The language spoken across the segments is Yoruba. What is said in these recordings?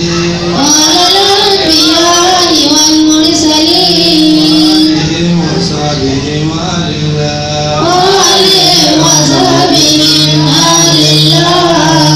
وعلى الأنبياء والمرسلين وآلهم وصحبهم آل الله وآلهم وصحبهم آل الله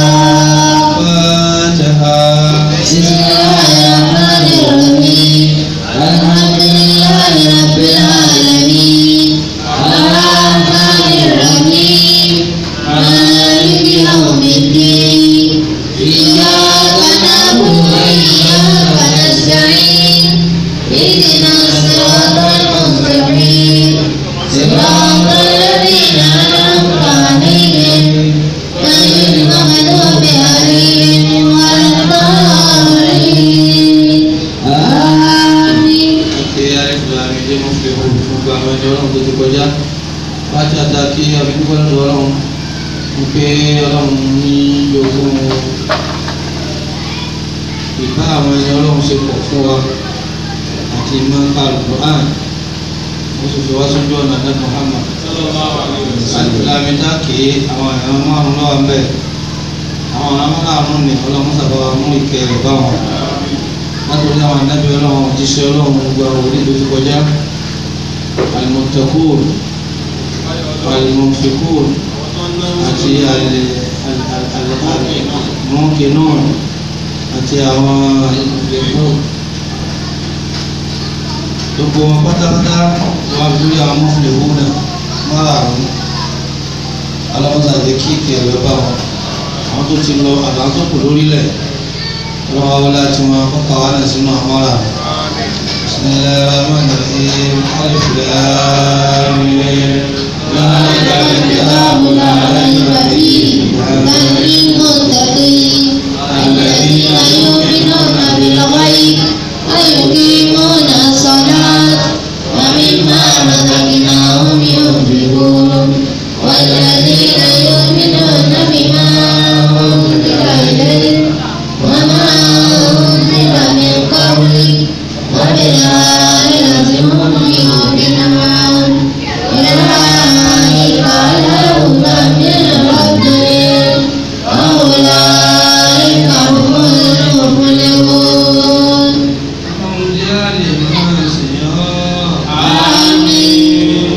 فاتحة بسم الله الرحمن الرحيم الحمد لله رب العالمين الرحمن الرحيم مالك يوم الدين إياك نعبد وإياك نستعين اهدنا الصراط المستقيم صراط الذين أنعمت عليهم غير المغضوب عليهم ولا الضالين آمين kí àìsàn àmì jẹ́ mọ́ fi hù gbogbo àwọn ẹni ọlọ́run tó ti kọjá láti àtàkì àbíkúkọ lọ́dọ̀ ọlọ́run ń pé ọlọ́run ní ogún ìbá àwọn ẹni ọlọ́run ṣe pọ̀ fún wa àti mọ́ká alukur'an ó sì fi wá sójú ọ̀nà ní Muhammad alìlámi dákè àwọn ẹ̀rọ márùn lọ́wọ́ mbẹ́ àwọn ọ̀nà márùn ní ọlọ́run sábà mú ìkẹ́ rẹ̀ bá wọn látòrí àwọn anábì ọlọ́run òjíṣẹ́ ọlọ́run gbogbo àwọn orí tó ti kọjá alimọ̀tẹ́kùn alimọ̀fikùn àti alimọ̀kìnún àti àwọn ìgbẹ̀kùn gbogbo wọn pátápátá wọn fi lórí àwọn mọ̀fìlẹ̀kùn náà márààrún alámọ̀tàdé kíkì ẹ̀rọ bá wọn àwọn tó ti lọ àlàntòkù lórílẹ̀ ọlọ́wọ́ wọlé àti wọn kọ́kọ́ wà náà sínú àmọ́ra بسم الله الرحمن الرحيم ألف لام ميم ذلك الكتاب لا ريب فيه هدى للمتقين الذين يؤمنون بالغيب ويقيمون الصلاة ومما رزقناهم ينفقون والذين يؤمنون بما أنزل إليك وما أنزل من قبلك وبالآخرة هم يوقنون أولئك على هدى من ربهم وأولئك هم المفلحون آمين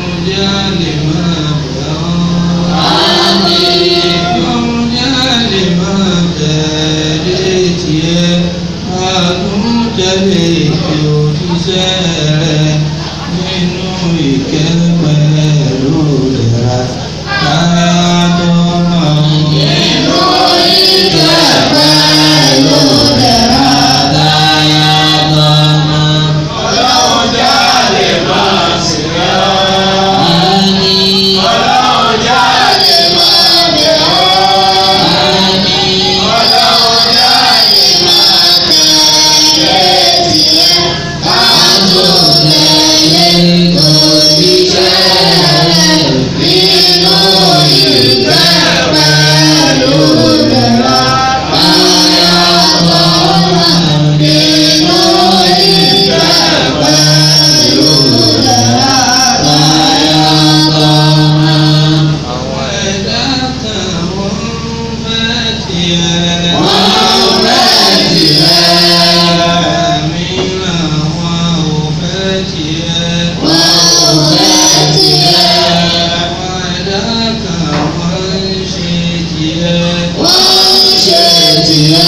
Nínú ìkẹ́ pẹ̀lú ìlera, káyà tó máa ń Nínú ìkẹ́ pẹ̀lú ìdẹ̀ra táyà tọmọ. Ọlọ́run jáde máa sì rẹ́ ọ́. Àmín. Ọlọ́run jáde Jáde máa bẹ̀ ọ́. Àmín. Ọlọ́run jáde máa tẹ̀lé tiẹ̀. Ká tún tẹ̀lé tó jíṣẹ́ rẹ̀. Nínú ìkẹ́ pẹ̀lú ìdẹ̀ra táyà tọmọ. Nínú ìkẹ́ pẹ̀lú ìdẹ̀ra táyà tọmọ. àwọn ẹ̀dá kan wọ́n fẹ́ tiẹ̀. Wọ́n fẹ́ tiẹ̀. Àmì làwọn ò fẹ́ tiẹ̀. Wọ́n fẹ́ tiẹ̀. Àwọn ẹ̀dá kan wọ́n ń ṣe tiẹ̀. Wọ́n ń ṣe tiẹ̀.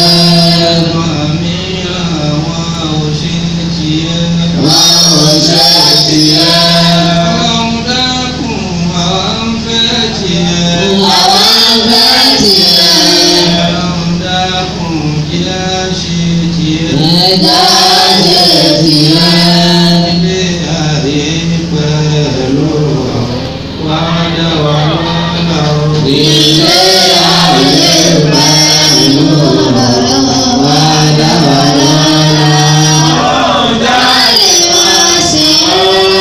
Àmì làwọn ò ṣe tiẹ̀. Wọ́n ò ṣe tiẹ̀. Ọlọ́run dákun àwọn ń fẹ́ tiẹ̀. Àwọn fẹ́ tiẹ̀. Ọlọ́run dákun jẹ́ àṣẹ tiẹ̀. Ẹ̀dá ṣe tiẹ̀. ilé ayé pẹ̀lú wàdà wà lọ́nà Ilé ayé pẹ̀lú ọ̀rọ̀ wàdàwàdà. Ọlọ́run jáde Jáde máa ṣe é.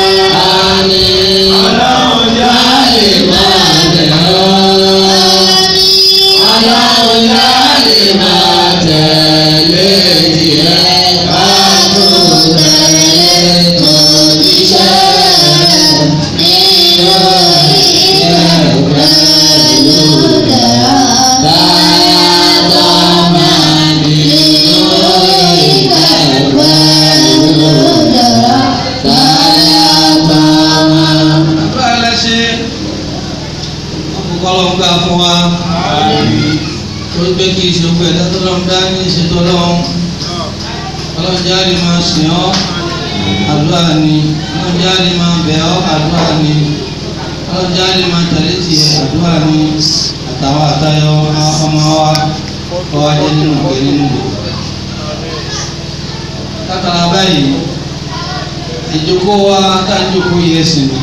Àmín. Ọlọ́run jáde máa bẹ̀ ọ́. Ọlọ́run jáde máa tẹ̀lé tiẹ̀. Ká tún tẹ̀lé tó jíṣẹ́ rẹ̀. Nínú ìfẹ́ pẹ̀lú ìdẹ̀ra. Táyà tọ́mọ nínú pé kí ìṣe gbogbo ẹ̀dá tó lọ́n dá ní ìṣètò ọlọ́run ọlọ́run jáde máa sìn ọ́ àdúrà ni ọlọ́run jáde máa bẹ̀ ọ́ àdúrà ni ọlọ́run jáde máa tẹ̀lé tiẹ̀ àdúrà ni àtàwọn àtayọ ọmọ wa kọ́ wa jẹ́ nínú ìgbẹ́ nínú ìgbẹ́. látara báyìí ìjókòó wa tá a jókòó yẹ sí ni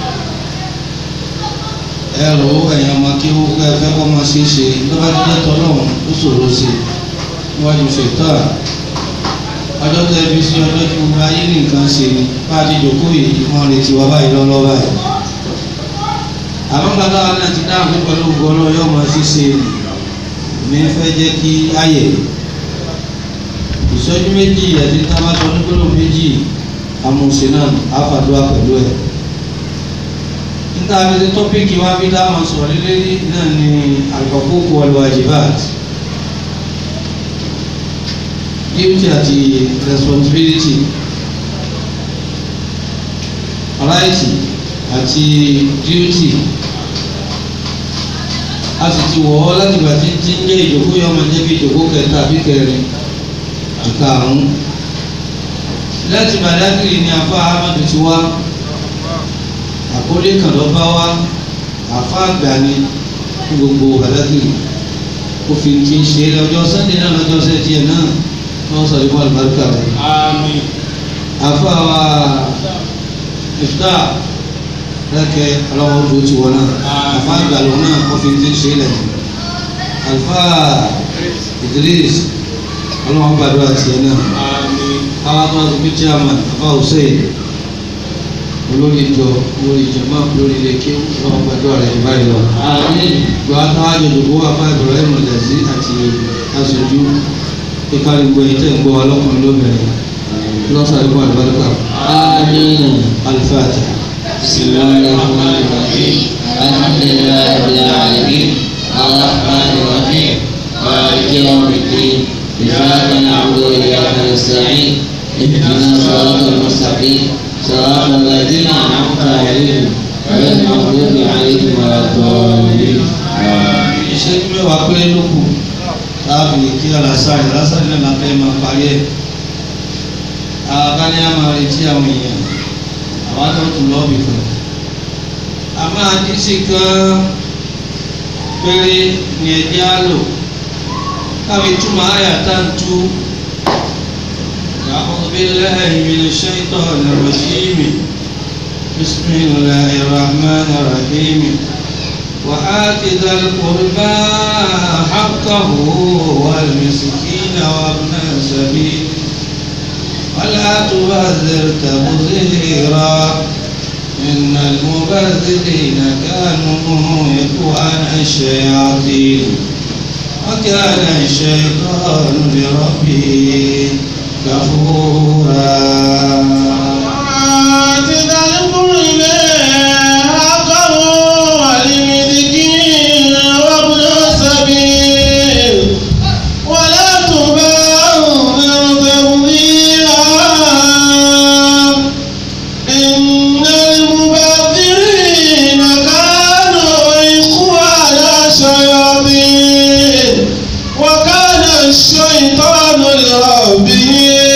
ẹrù ẹ̀yàn ọmọ kí ó kẹ́ fẹ́ kọ́ máa ṣe é ṣe lọ́ba ti jẹ́ tọ́lọ́run ó ṣòro ṣe níwájú ṣètọ́ ọjọ́ tẹ́ fi sí ọjọ́ tí gbogbo ayé ní nǹkan ṣe ni bá a ti jókòó yìí wọ́n retí wa báyìí lọ́lọ́ báyìí àmọ́ gbàgbà wa náà ti dáhùn pé pẹ̀lú gbọ́dọ̀ yóò máa ṣe ṣe ní fẹ́ jẹ́ kí ayẹ̀ ìṣẹ́jú méjì àti tábàtọ̀ onígbọ́dọ̀ méjì amúnṣe náà àfàdúrà pẹ̀lú ẹ̀ níta fi tọ́pìkì wá bí dáhùn sọ̀rọ̀ lélẹ́rí náà ni al-huquq wal-wajibat duty àti responsibility right àti duty a sì ti wọ̀ ọ́ láti gbà tí tí ń jẹ́ ìjókòó yọ ọmọ jẹ́ bí ìjókòó kẹta àbí kẹrin àkàrún láti Badagry ni afa Ahmadu ti wá àkọlé kan lọ bá wá àfa àgbà ni ní gbogbo Badagry kò fi ti ń ṣe lọ́jọ́ Sunday náà lọ́jọ́ sẹ́tì ẹ̀ náà wọ́n sọ ìwọ àlùbáríkà rẹ̀. Àmín. àfa wa ìfúta lẹ́kẹ̀ ọlọ́wọ́ ojú ti wọ náà àfa àgbà lọ náà kò fi ti ń ṣe lẹ̀ àlùfà Idris ọlọ́wọ́ gbàdúrà tiẹ̀ náà Àmín. àwọn tó ti fi chairman àfa Hussein olórí ìjọ olórí ìjọba olórí ilé kí wọn gbàdúrà rẹ báyìí lọ. Àmín. gbọ́ àtàwọn àjọyọ̀ wà fún Ibrahim Lẹ́sí àti aṣojú kíkárí gbọ́ èyí tẹ̀ ń gbọ́ ọlọ́kùnrin lóbìnrin lọ́sàn-án ìbọn àlùbáríkà آمين Al-Fatiha. بسم الله الرحمن الرحيم الحمد لله رب العالمين الرحمن الرحيم مالك يوم الدين إياك نعبد وإياك نستعين اهدنا الصراط المستقيم صراط الذين أنعمت عليهم غير المغضوب عليهم ولا الضالين آمين ìṣẹ́jú mẹ́wàá péré ló kù láàbì kí alásàrì alásàrì náà la fẹ́ máa parí ẹ̀. àbáni á máa retí àwọn èèyàn àwọn àtọ̀ tún lọ́ọ̀bì kan. a máa dín sí kan péré ní ẹjẹ́ á lò káwé túmọ̀ àyà tá ń tú. أعوذ بالله من الشيطان الرجيم بسم الله الرحمن الرحيم وآت ذا القربى حقه والمسكين وابن السبيل ولا تبذر تبذيرا إن المبذرين كانوا إخوان الشياطين وكان الشيطان لربه كفورا آت ذا القربى حقه والمسكين وابن السبيل ولا تبذر تبذيرا إن المبذرين كانوا إخوان الشياطين وكان الشيطان لربه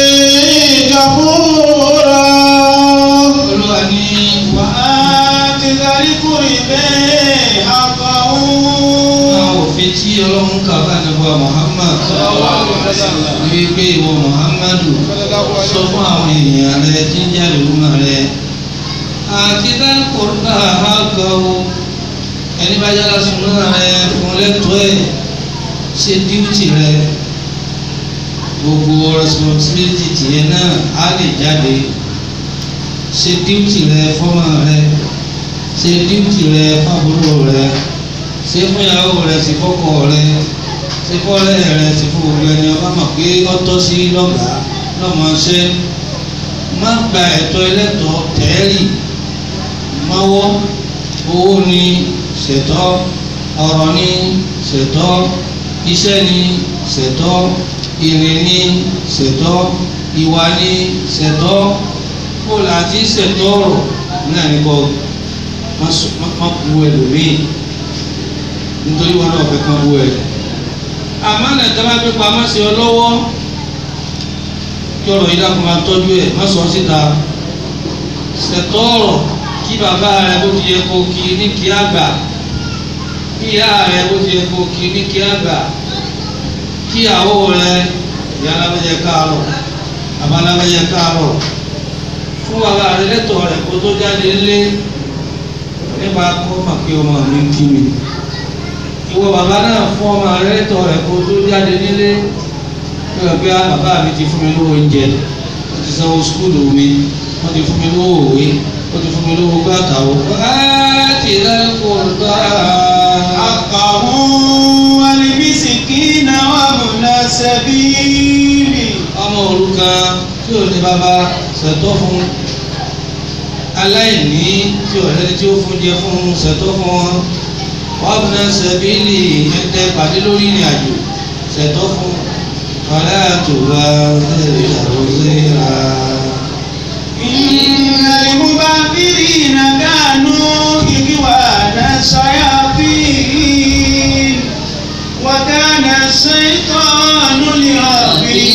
كفورا olúwa ní وآت ذا القربى حقه àwọn òfin tí ọlọ́run kà bá nàbọ̀ Muhammad ní wípé ìwọ Muhammadu sọ fún àwọn èèyàn rẹ tí ń jáde lúmọ rẹ àti dákòrúbà àgọ́wò ẹni bá yára súnmọ́ rẹ fún lẹ́tọ́ ẹ̀ ṣe díútì rẹ gbogbo responsibility tìyẹn náà á lè jáde ṣe díútì rẹ fọ́mọ rẹ ṣe díútì rẹ fábúrò rẹ ṣe fún ìyàwó rẹ sí fọ́kọ rẹ ṣe fọ́lẹ́ rẹ sí fún gbogbo ẹni ọba mọ̀ pé ọtọ́ sí lọ́gàá lọ́mọṣẹ́ má gba ẹ̀tọ́ ẹlẹ́tọ̀ọ́ tẹ́ẹ̀rì mọ́wọ́ owó ni ṣètọ́ ọ̀rọ̀ ni ṣètọ́ iṣẹ́ ni ṣètọ́ ìrìn ni ṣètọ́ ìwà ni ṣètọ́ kó láti ṣètọ́ ọ̀rọ̀ náà ní kọ́ má sọ- má má bu ẹlòmíì nítorí wọn náà fẹ́ kán bú ẹ àmánà tí wọ́n bá gbé pamọ́ sí ọ lọ́wọ́ kí ọ̀rọ̀ yìí dákun máa tọ́jú ẹ̀ má sọ síta ṣètò ọ̀rọ̀ kí bàbá rẹ bó ti yẹ kó kí ní kí àgbà kí ìyá rẹ bó ti yẹ kó kí ní kí àgbà kí ìyàwó rẹ ìyá alábẹ́jẹ káàárọ̀ bàbá alábẹ́jẹ káàárọ̀ fún bàbá rẹ lẹ́tọ̀ọ́ rẹ kó tó jáde lé nípa kó mà pé ọmọ mi ń kí mi ìwọ bàbá náà fún ọmọ rẹ lẹ́tọ̀ọ́ rẹ kó tó jáde nílé pé pé bàbá mi ti fún mi lówó oúnjẹ wọ́n ti sanwó sukúlù mi wọ́n ti fún mi lówó òwe wọ́n ti fún mi lówó gbàtàwó. láti lẹ́kọ̀ọ́ bá حقه والمسكين وابن السبيل ọmọ òrukàn tí ò ní bàbá ṣètò fún aláìní tí ò lẹ́ni tí ó fún jẹ fún ṣètò fún wọn wọ́n bí náà sẹ́bílì ẹ̀ńtẹ́ pàdé lórí ìrìn àjò ṣètò fún ọ̀rẹ́ àtùwà ẹ̀rí àròsíra. إن المبذرين كانوا إخوان الشياطين وكان الشيطان لربه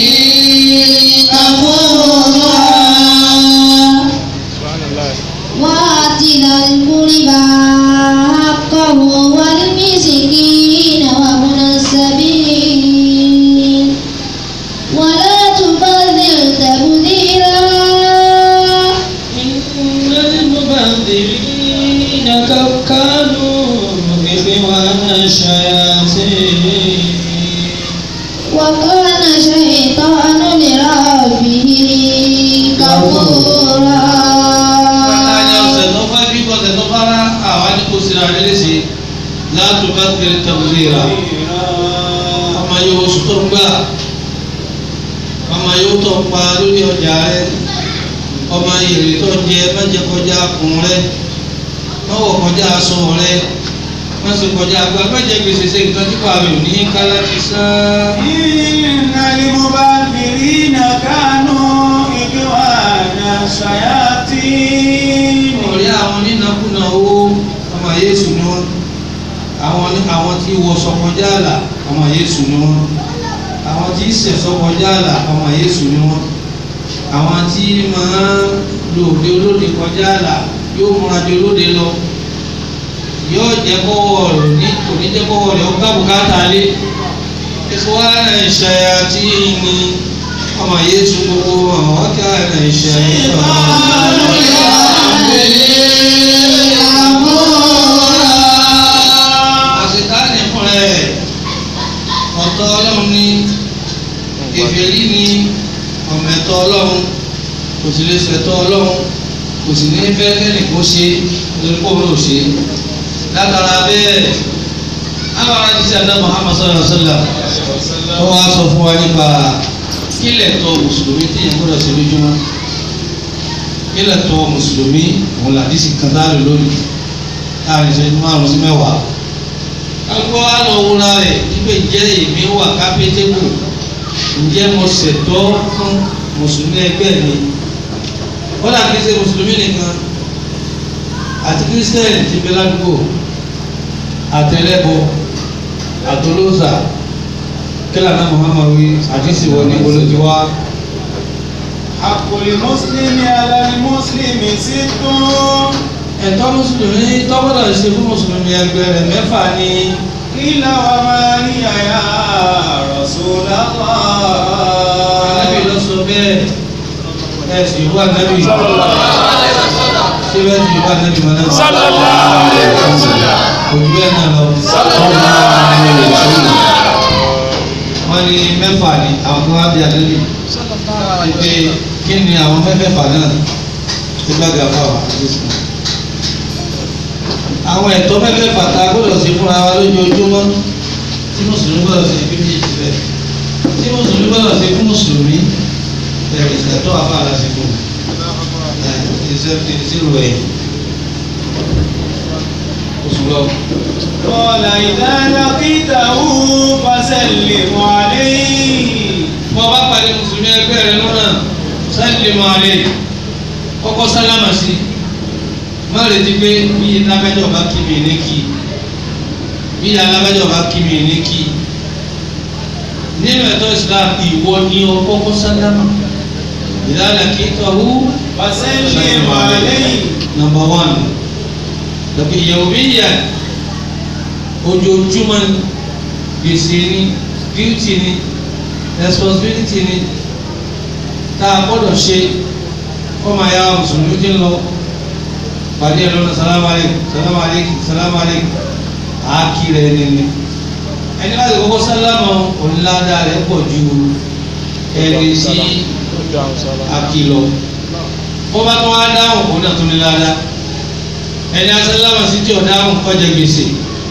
وآت ذا القربى حقه والمسكين وابن السبيل ولا تبذر تبذيرا إن المبذرين كانوا إخوان الشياطين وكان شيطان لربه كفورا ọ̀sẹ̀ tó bá bí ọ̀sẹ̀ tó bá rá àwa ní kò síra rẹ̀ léṣe láti bá tẹ̀lé tẹ̀lé ọmọ yóò oṣù tó ń gbà ọmọ yóò tó ń pa lórí ọjà rẹ ọmọ èrè tó ń jẹ mẹ́jẹ kọjá kùn rẹ mọ́wọ́ kọjá aṣọ rẹ wọ́n sì kọjá agbá mẹ́jẹ gbèsè ṣe nǹkan tí kò àmì òní kálá ti sán. إن المبذرين كانوا إخوان الشياطين ọ̀rẹ́ àwọn onínàkúnà owó ọmọ yéésù ni wọ́n àwọn ní àwọn tí wọ sọkọjá àlà ọmọ yéésù ni wọ́n àwọn tí sẹ̀ sọkọjá àlà ọmọ yéésù ni wọ́n àwọn tí máa lo òde olóde kọjá àlà yóò múra di olóde lọ yóò jẹ́ kọ́wọ́ rẹ̀ ní kò ní jẹ́ kọ́wọ́ rẹ̀ ó gbá bùkátà lé ìfowó ara ìṣẹ̀yà tí ní ọmọ yéésù gbogbo àwọn ọ̀kẹ́ ara ìṣẹ̀yà àṣetánì fún ẹ ọ̀tọ̀ ọlọ́run ní èfèrí ní ọ̀mẹ̀tọ̀ ọlọ́run kò sì lè ṣẹ̀tọ̀ ọlọ́run kò sì ní fẹ́ kẹ́nì kó ṣe nítorí kó ló ṣe látara bẹ́ẹ̀ àwọn ará ti ṣe àdá Muhammad sallallahu alaihi wasallam tó wá sọ fún wa nípa kílẹ̀ tó mùsùlùmí tí yẹn gbọ́dọ̀ ṣe lójúmọ́ kílẹ̀ tó mùsùlùmí òun làdísì kan dá lò lónìí láàrin ìṣẹ́jú márùn-ún sí mẹ́wàá alùpùpù wa lọ wúra rẹ̀ nígbà jẹ́ èmi wà kápẹ́tẹ́bù ǹjẹ́ mo ṣètọ́ fún mùsùlùmí ẹgbẹ́ mi kódà kìí ṣe mùsùlùmí nìkan àti kírísítẹ́nì ti bẹ ládùúgbò àtẹlẹ́bọ àtolóòsà kílà náà Muhammad wí àdìsí wọ ní olójú wa حق المسلم على المسلم ست ẹ̀tọ́ mùsùlùmí tọ́gbọ́dọ̀ ṣe fún mùsùlùmí ẹgbẹ́ rẹ̀ mẹ́fà ni قيل وما هي يا رسول anábì الله lọ sọ bẹ́ẹ̀ ẹ̀ sì wá anábì ṣé bẹ́ẹ̀ sì wá anábì mọ́ náà òjú bẹ́ẹ̀ náà lọ. wọ́n ní mẹ́fà ni àwọn kan wá bí anábì pé kí ni àwọn mẹ́fẹ̀ẹ̀fà náà ti bá ga fáwọn àdéhùn. àwọn ẹ̀tọ́ mẹ́fẹ̀ẹ̀fà tá a gbọ́dọ̀ sí fúnra wa lójoojúmọ́ tí mùsùlùmí gbọ́dọ̀ sí fún méjì bẹ́ẹ̀ tí mùsùlùmí gbọ́dọ̀ sí fún mùsùlùmí bẹ̀rẹ̀ ìṣẹ̀tọ́ àbára sí fún ìṣirò ẹ̀ oṣù lọ. قال إذا لقيته فسلم عليه bọ́ bá parí mùsùlùmí ẹgbẹ́ rẹ lọ́nà sálẹ̀mù alẹ́ kọ́kọ́ sálámà sí má retí pé bí lágbájọ́ bá kí mi ní kí bí alágbájọ́ bá kí mi ní kí nínú ẹ̀tọ́ Islam ìwọ ni ọkọ́kọ́ sálámà ìdáàlà kí tọ́hú وسلم عليه number one tàbí yawmiyan ojoojúmọ́ ni gbèsè ni duty ni responsibility ni tá a gbọ́dọ̀ ṣe kọ́mọ ayá mùsùlùmí ti ń lọ pàdé ẹ̀ lọ́nà salamu aleykum salamu aleykum salamu aleykum àákì rẹ̀ nìyẹn ẹni láti kọ́kọ́ sálámà onílàdá rẹ̀ pọ̀ ju ẹni sí àkìlọ̀ bó bá tún wá dáhùn òun náà tún ní ládàá ẹni asálámà sí tí ò dáhùn kọjá gbèsè.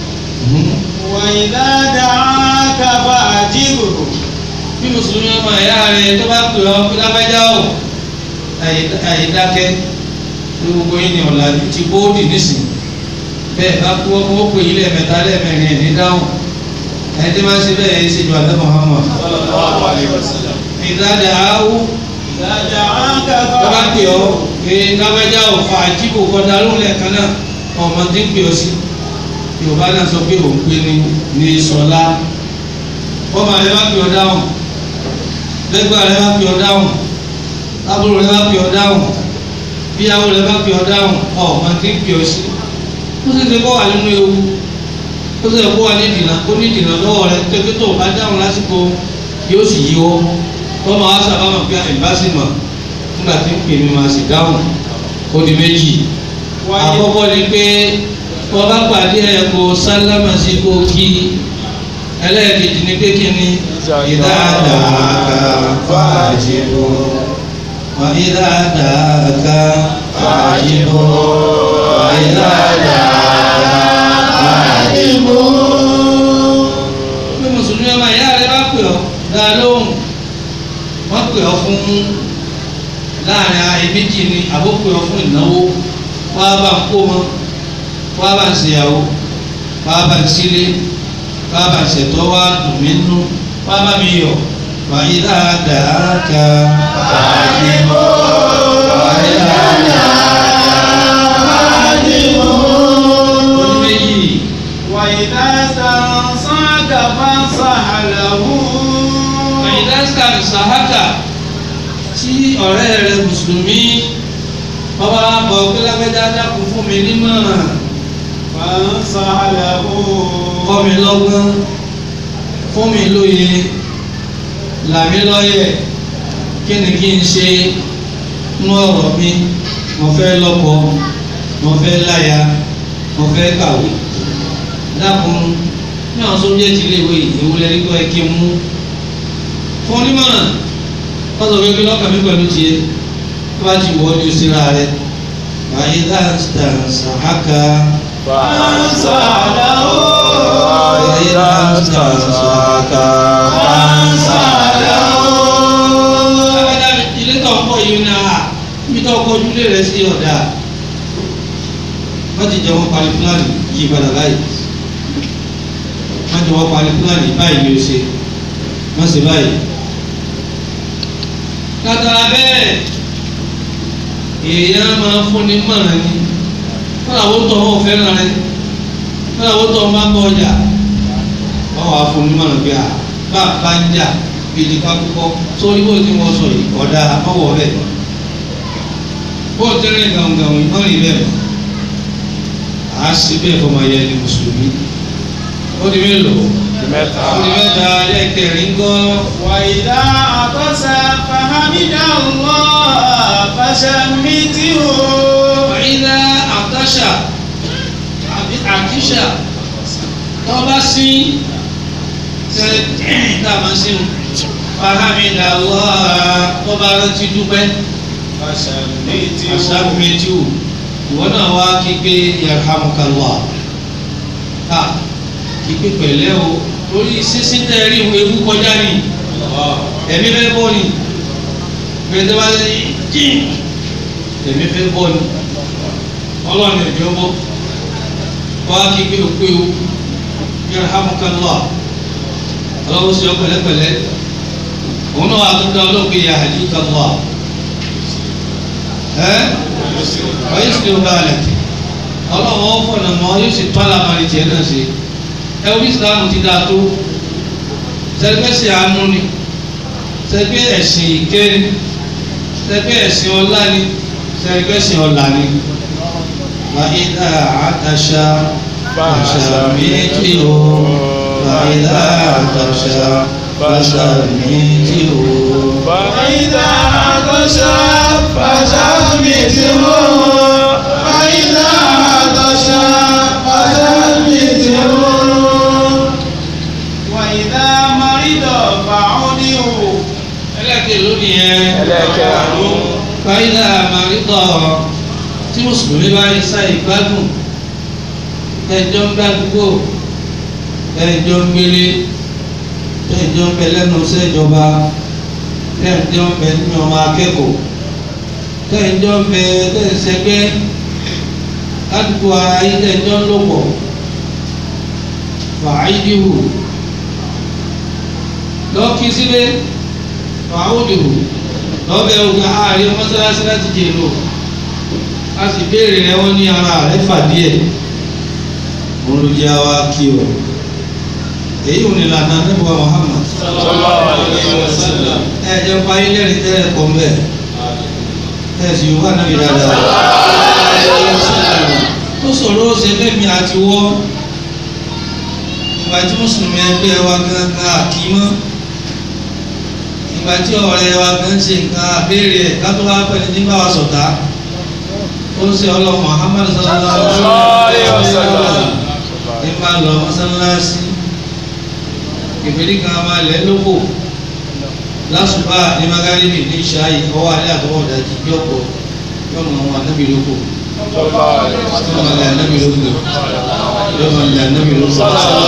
وإذا دعاك فأجبه bí mùsùlùmí ọmọ ẹ̀yà rẹ̀ tó bá pè ọ́ pé lábẹ́já ò àyídákẹ́ ní gbogbo yín ni ọ̀làjú ti bóódì nísìn bẹ́ẹ̀ bá kú ọmọ ó pè yín lẹ́ẹ̀mẹ́ta lẹ́ẹ̀mẹ́rin ẹ̀ ní dáhùn ẹni tí máa ń ṣe bẹ́ẹ̀ yẹn ṣe ju àlẹ́ Muhammad. صلى الله عليه وسلم ìdájà áwú إذا دعاك tó bá pè ọ́ فأجبه pé lábẹ́já ò fa àjíbò kọ́dá lóhùn lẹ́ẹ̀kan náà ọmọ tí ń pè ọ́ sí yorùbá náà sọ pé òun pé ní ní sọlá ọmọ rẹ bá pè ọ́ dáhùn lẹ́gbàá rẹ bá pè ọ́ dáhùn lábúrò rẹ bá pè ọ́ dáhùn bíyàwó rẹ bá pè ọ́ dáhùn ọmọ tí ń pè ọ́ sí ó sì ti kọ́ wà nínú ewu ó sì kọ́ wà ní ìdìnnà ó ní ìdìnnà lọ́wọ́ rẹ tẹ́gbẹ́ tó o bá dáhùn lásìkò yóò sì yí wọ́ tọ́mọ wa sábà mọ̀ pé àìbásímọ̀ nígbà tí ń pè mí máa sì dáhùn ó di méjì àkọ́kọ́ ni pé wọ́n bá pàdé ẹ̀ kó sálámà sí kó kí ẹlẹ́ẹ̀kejì ni pé kí ni ìdáadáa fàájìbò wọ́n ìdáadáa fàájìbò wọ́n ìdáadáa fàájìbò. bí mùsùlùmí ọmọ ìyá rẹ bá pè ọ́ dá lóhùn wọ́n pè ọ́ fún láàrin ayé méjì ni àbó pè ọ́ fún ìnáwó wọ́n á bá ń kó wọn wá bá ń ṣèyàwó wá bá ń sílé wá bá ń ṣètọ́ wá dùn mí nú wá bá mi yọ̀ wà yí dáadáa ká. Fàájìbò, wà yí dáadáa fàájìbò. oní méjì وإذا استنصحك فانصح له wà yí dáadáa sàhákà tí ọ̀rẹ́ rẹ mùsùlùmí bàbá bọ̀ pé lágbẹ́dá dákun fún mi nímọ̀ràn فانصح له kọ́ mi lọ́gbọ́n fún mi lóye là mí lọ́yẹ̀ kí ni kí n ṣe nú ọ̀rọ̀ mi mo fẹ́ lọ́kọ mo fẹ́ láya mo fẹ́ kàwé dákun ní àwọn sóbíẹ́tì iléèwé ìwúlẹ̀ nígbà ẹ̀ kí n mú fún onímọ̀ràn wọ́n sọ pé kí lọ́kàn mi pẹ̀lú tiẹ̀ tó bá ti wọ́ ní o síra rẹ̀ wàyí dáńsítà sàhákà فانصح له wàyí dáńsítà sàhákà. Alága ilé tó ń kọ́ yìí ní a ibi tó kọ́ ojúlé rẹ̀ sí ọ̀dà. Wọ́n ti jẹ́ wọ́n parí fúlàní yí padà láyé. Wọ́n ti wọ́n parí fúlàní báyìí ni ó ṣe. Wọ́n ṣe báyìí. Kàtàrà bẹ́ẹ̀ èèyàn máa ń fúnni mọ̀ràn ni. Wọ́n àwọn tó wọ́n fẹ́ràn rẹ̀. Wọ́n àwọn tó wọ́n bá ń bọ̀ ọjà. Wọ́n wàá fúnni mọ̀ràn bí a bá a bá ń jà bíi ká kúkọ́ sórí bó ti wọ́n sọ yìí ọ̀dà àmọ́wọ́ bẹ́ẹ̀ bó ti rìn gàǹgàǹ ìmọ̀ rí bẹ́ẹ̀ à á sì bẹ́ẹ̀ fọmọ ayé ni mùsùlùmí ó di mélòó ó di mẹ́ta lẹ́kẹ̀rin gan وإذا عطس فحمد الله فشمته àyíká àtàṣà àbí àkíṣà tó bá sí tẹ tá a máa sí wọn fahamida Allah tó bá rántí dúpẹ́. فشمته asáfìmẹ́tì o ìwọ náà wá kígbe yarhamukallah ká kígbe pẹ̀lẹ́ o torí sísí tẹ́ rí ewu kọjá ni ẹ̀mí fẹ́ bọ́ ni gbẹdẹ bá ṣe jíìn ẹ̀mí fẹ́ bọ́ ni ọlọ́run ẹ̀jọ́ bọ́ wá kígbe òpé o yarhamukallah ọlọ́run ṣe ọ pẹ̀lẹ́pẹ̀lẹ́ òun náà wà tó dá ọlọ́run yahdikallah ẹ́ ọyẹ sì ló bá a lẹ ọlọ́wọ́ fọ̀nà mọ́ yóò sì tọ́ àlàmárì tiẹ̀ náà ṣe ẹ orí ìsìlámù ti dáa tó sẹ́gbẹ́sì àánú ni sẹ́gbẹ́ ẹ̀sìn ìkẹ́ ni sẹ́gbẹ́ ẹ̀sìn ọlá ni sẹ́gbẹ́sì ọlà ni. wàhídà àtàṣà àṣà méjì o wàhídà àtàṣà àṣà méjì o. فإذا عطش فشمته فإذا عطش فشمته وإذا مرض فعوده ẹlẹ́kẹ̀ lónìí yẹn. ẹlẹ́kẹ̀ẹ́rún. fàyídà àmàlítọ̀ tí mùsùlùmí bá ń sá ìgbádùn ẹjọ́ ń gbàdúgbò ẹjọ́ ń gbélé ẹjọ́ ń bẹ lẹ́nu sẹ́jọba ẹjọ́ ń bẹ nínú ọmọ akẹ́kọ̀ọ́ ẹjọ́ ń bẹ tẹ̀sẹ̀gbẹ́ ládùúgbò ara yìí ẹjọ́ ń lòpọ̀ fàáyídìhù lọ́ọ́ kí sílé fàáwùdìhù lọ́bẹ̀ ogun ààrẹ mọ́sálásí láti jẹ lò a sì béèrè rẹ wọ́n ní ara rẹ fàdí ẹ̀ òun ló jẹ́ àwa kí o èyí ò ní lànà nípa Muhammad sallallahu alaihi wasallam. ẹ jẹ́ pa ilé rí tẹ́lẹ̀ kọ́ mbẹ́ ẹ sì wà náà yìí dáadáa ó sọ̀rọ̀ ó ṣe bẹ́ẹ̀ mi àti wọ́ ìgbà tí mùsùlùmí ẹgbẹ́ wa gángan àkímọ́ ìgbà tí ọ̀rẹ́ wa kan ṣe nǹkan àbẹ́rẹ́ ẹ̀ ká tó wá pẹ́ni tí ń bá wa sọ̀tá ó ń ṣe ọlọ́run Muhammad sallallahu alaihi wasallam ní máa lọ mọ́sálásí ìfèrí kan máa lẹ́ lóko lásùbà ní magaribi ní ìṣáyì ọwọ́ alẹ́ àtọwọ́ ìdájí bí ọ̀pọ̀ yóò mọ àwọn anábì lóko yóò mọ ilẹ̀ anábì lóko yóò mọ ilẹ̀ anábì lóko.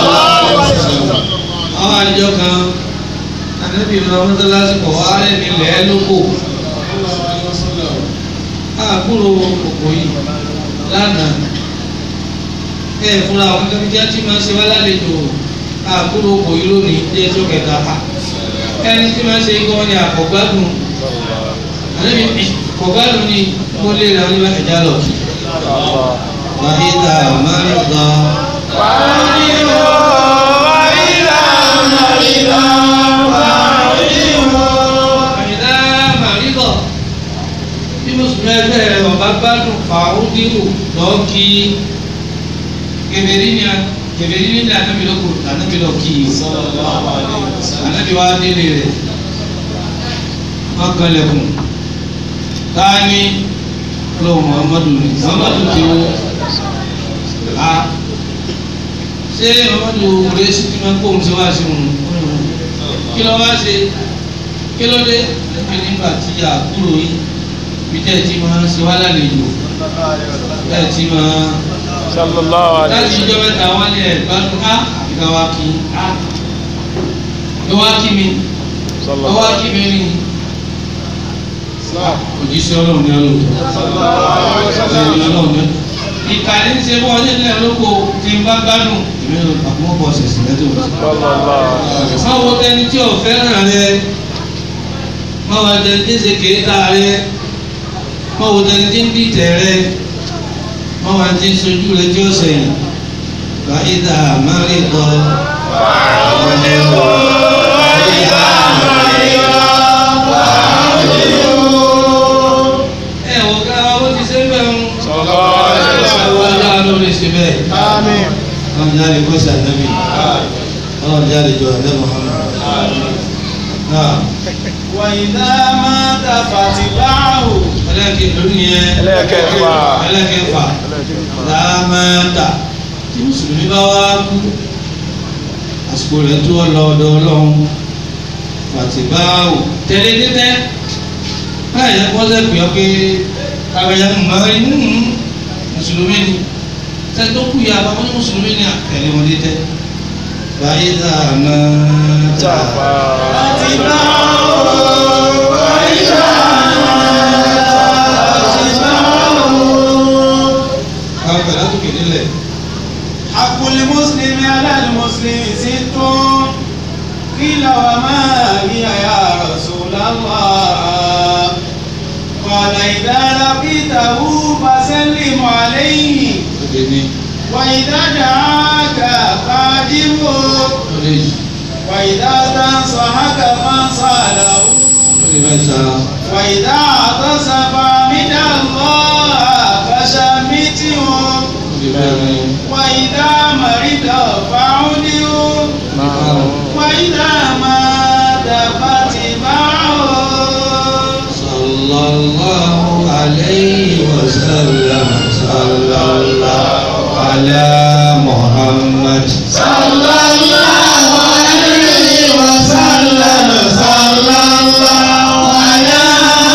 àwọn àdìjọ kan anabi lọ mọ́sálásí kọ̀ wá rẹ̀ nílẹ̀ lóko àkúrò òkò yìí lánàá ẹ fúnra àwọn kankan tí a ti máa ṣe wá lálejò àkúrò òkò yìí lónìí ní ẹjọ́ kẹta ẹni tí máa ṣe gan ni àkọ́gbádùn anabi kọ̀gbádùn ni mo lè ra nígbà ẹja lọ kí wàhídà márùndà àyìnlá màrídọ̀ bí mùsùlùmí ẹgbẹ́ rẹ̀ ọba gbádùn fàáhùdíhù lọ́ọ́ kí kẹfẹ́rí ni kẹfẹ́rí ni ní ànábì lóko ànábì lọ kí i ànábì wa délé rẹ̀ wọ́n kalẹ̀kùn káání lọ́wọ́ muhammadu ni muhammadu ti wọ́ a ṣé muhammadu rẹ̀ sì ti máa kó ohun ṣe wá sí wọn kí ló wá ṣe kí ló dé níbi nígbà tí a kúrò yìí bí tẹ́ ẹ ti máa ń ṣe wá lálejò tẹ́ ẹ ti máa sallallahu láti alaihi ìjọ mẹ́ta wá ní ẹ̀ gbádùn á ìgbà wa kí á ẹ wá kí mi ẹ wá kí mi ní òjíṣẹ́ ọlọ́run ní ọlọ́run ẹni ọlọ́run ní ìkànnì ń ṣe bọ́ ọdún nílẹ̀ lóko tí n bá gbádùn èmi ló àkókò bọ̀ ṣẹ̀ṣẹ̀ lẹ́tọ̀ wọ́n máa wo tẹni tí ò fẹ́ràn rẹ máa wo tẹni tí ń ṣe kéétà rẹ máa wo tẹni tí ń dìtẹ̀ rẹ máa wo tẹni tí ń sojú rẹ tí ó sẹ̀yìn fàídà márìkọ. ẹ wò ká owó ti ṣe bẹ́ẹ̀ ń ọjà ló lè ṣe bẹ́ẹ̀ ọlọ́run jáde kó ṣe ànábì ọlọ́run jáde jọ ànábì Muhammad. náà وإذا مات فاتبعه ẹlẹ́kẹ̀ lónìí yẹn ẹlẹ́kẹ̀ẹ́fà. ẹlẹ́kẹ̀ẹ́fà láàmàtà tí mùsùlùmí bá wá kú àsìkò rẹ̀ tó lọ ọ̀dọ̀ ọlọ́run fàtìbáwò tẹ̀lé tẹ́tẹ́ báyìí ẹ̀ kọ́ sẹ́pì ọ́ pé abẹ́yẹ mọ̀ọ́rí mùsùlùmí ni tẹ́ tó kú yà bá wọ́n ní mùsùlùmí ni àtẹ̀lé wọn tẹ́tẹ́ báyìí láàmàtà káwọn pẹ̀lú àtòkè nílẹ̀ حق المسلم على المسلم ست قيل وما هي يا رسول الله قال إذا لقيته فسلم عليه òde ní وإذا دعاك فأجبه òde yìí. وإذا تنصحك فانصاله ó di mẹ́ta وإذا عطس فحمد الله فشمته ó di mẹ́rin وإذا مرض فعوده márùn وإذا مات فاتبعه صلى الله عليه وسلم صلى الله على محمد صلى الله عليه وسلم صلى الله على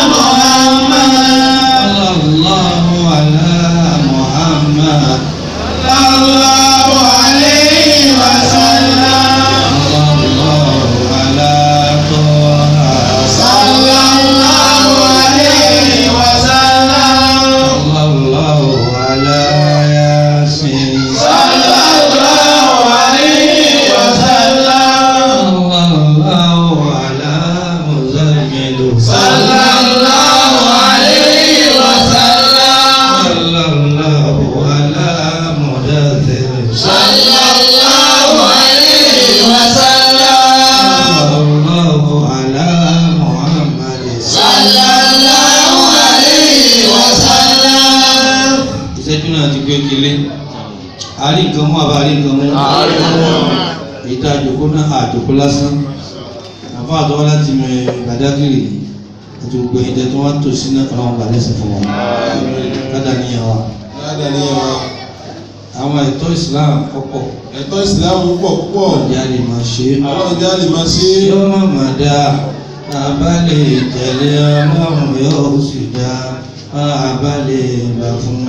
محمد صلى الله على محمد صلى الله عليه وسلم صلى الله على طه صلى الله عليه وسلم صلى الله على ياسين صلى الله عليه وسلم صلى الله على مزمل صلى الله عليه وسلم صلى الله على مدثر صلى الله عليه وسلم صلى الله على محمد صلى الله عليه وسلم ìṣẹ́jú náà ti gbé kele àárín nǹkan mú àbá àárín nǹkan mú èyí tá a jòkó náà àjòkó lásán àbá àtọwọ́ láti mẹ gbàdágìrì àti gbogbo ẹ̀yìn tẹ́ tí wọ́n tò sí náà ọlọ́run gbà lẹ́sìn fún wọn kádà níyàn wa Dáadáa ní wa. àwọn ẹ̀tọ́ Islam ọ̀pọ̀ Ẹ̀tọ́ ìsìlámù pọ̀ púpọ̀. ọ̀dẹ́ a lè máa ṣe é Ọlọ́run jẹ́ àlè máa ṣe é. yóò má má dá àbá lè tẹ̀lé ọlọ́run yóò sì dá àbá lè gbà fún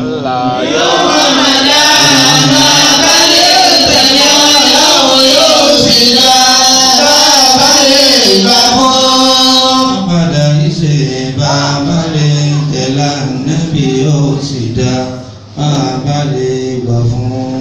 padà ìṣe bàbá lè tẹ̀lé ànábì yóò sì dá àbá lè gbà fún.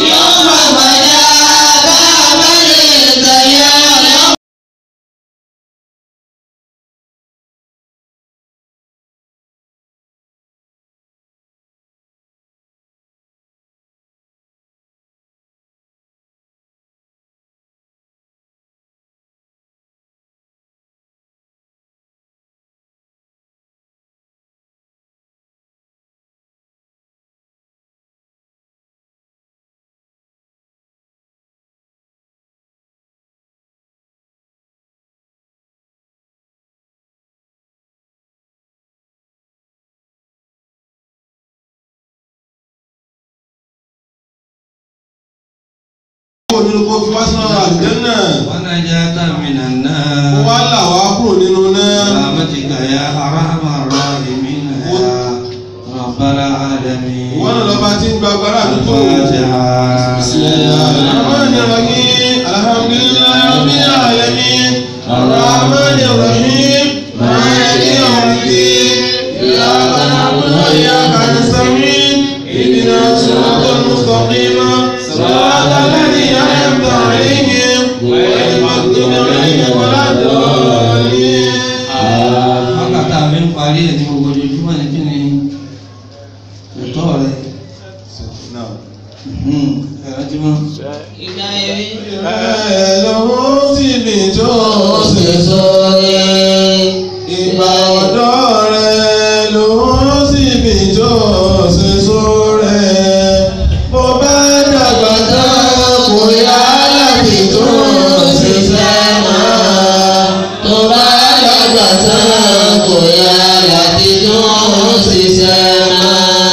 Kúrò nínú kó fi wá sínú àlùjánnà. wọn náà jẹ́ tàmínà Kó náà. wá là wá kúrò nínú náà. برحمتك يا أرحم الراحمين يا رب العالمين Ìwọ́n náà lọ́ba tí ń gba agbára àdúgbò. الفاتحة بسم الله الرحمن الرحيم الحمد لله رب العالمين الرحمن الرحيم مالك يوم الدين إياك نعبد وإياك نستعين اهدنا الصراط المستقيم صراط الذين أنعمت عليهم غير المغضوب عليهم ولا الضالين wákàtí àmì ń parí ẹ̀ ní gbogbo ojoojúmọ́ ní kí ni ẹ̀tọ́ rẹ̀ ẹ̀rọ tí wọ́n. Ẹ̀lọ́wọ́ sì mi tó ṣe sọ́rẹ́. Ìgbà ọ̀dọ́ rẹ̀ ló sì mi tó ṣe sọ́rẹ́. Bó bá dàgbà tán kò yá láti tó ṣe sẹ́mà. Tó bá dàgbà tán kò yá láti tó ṣe sẹ́mà.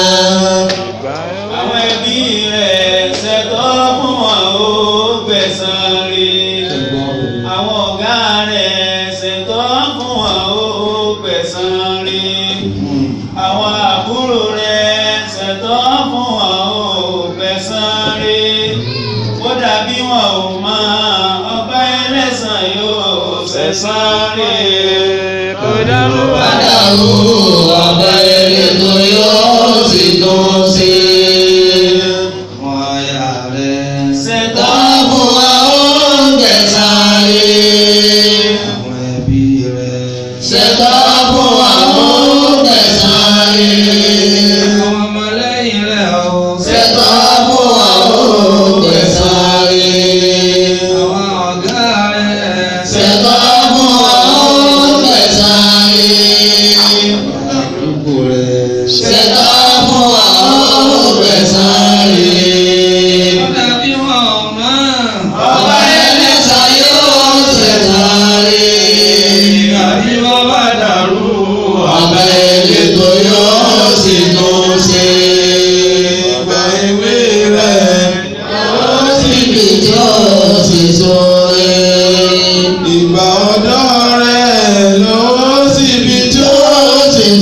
àwọn ẹbí rẹ̀ ṣẹ̀tọ́ fún wọn ó gbẹ̀san rí àwọn ọ̀gá rẹ̀ ṣẹ̀tọ́ fún wọn ó gbẹ̀san rí àwọn àbúrò rẹ̀ ṣẹ̀tọ́ fún wọn ó gbẹ̀san rí kódà bí wọn ò mọ ọba ẹlẹ́san yóò ṣẹ̀san rí kódà bó bá dàrú ọba ẹni tó yóò sì tún sí. Àwọn aya rẹ̀, ṣẹ̀tọ́ Tọ́bù àwọn gbẹ̀sàrí. àwọn ẹbí rẹ̀, Ṣètọ́bù àwọn gbẹ̀sàrí. àwọn ọmọlẹ́yìn rẹ̀ o. Ṣètọ́bù àwọn gbẹ̀sàrí. Àwọn ọ̀gá rẹ̀,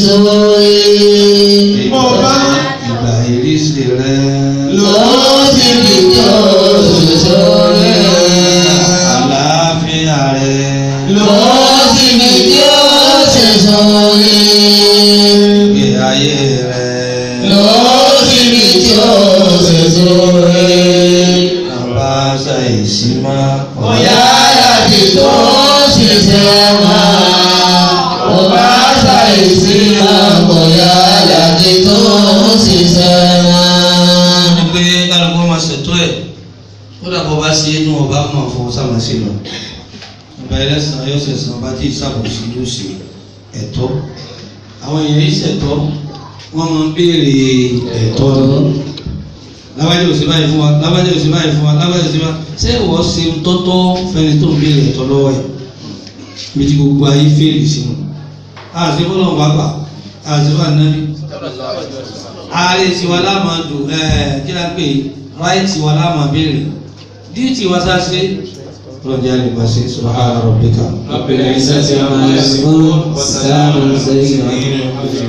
sórí. ìgbà ìgbà ìrísí rẹ Lọ síbi tó ṣe sórí. àlàáfíà rẹ Lọ síbi tó ṣe sórí. ìgbé ayé rẹ Lọ síbi tó ṣe sórí. àbá ṣàìsí má Bóyá láti tó ṣiṣẹ́ máa. Ọba ṣàìsí máa bóyá láti tó ṣiṣẹ́ máa. ní pé kálukú máa ṣètò ẹ̀ kódà bó bá ṣe é ní ọba máa fọ sáma sí lọ ọba ẹlẹ́sìn yóò ṣẹ̀sán ọba tí ìṣàkóso yóò ṣe ẹ̀tọ́ àwọn èèyàn yìí ṣẹ̀tọ́ wọ́n máa ń béèrè ẹ̀tọ́ ni lábàjẹ́ òsì báyìí fún wa lábàjẹ́ òsì báyìí fún wa lábàjẹ́ òsì báyìí ṣé ìwọ ṣe ń tọ́tọ́ fẹni tó ń béèrè ẹ̀tọ́ lọ́wọ́ ẹ̀ bí ti gbogbo ayé fèrè sínú àti bọ́lọ̀ wà gbà àti wà nábì ààrẹ tiwa láàmà dùn ẹ kí la pè ráìtì wa láàmà béèrè díìtì wa sá ṣe lọ́jà lè bá ṣe subhana rabbika. رب العزة عما يصفون والسلام على المرسلين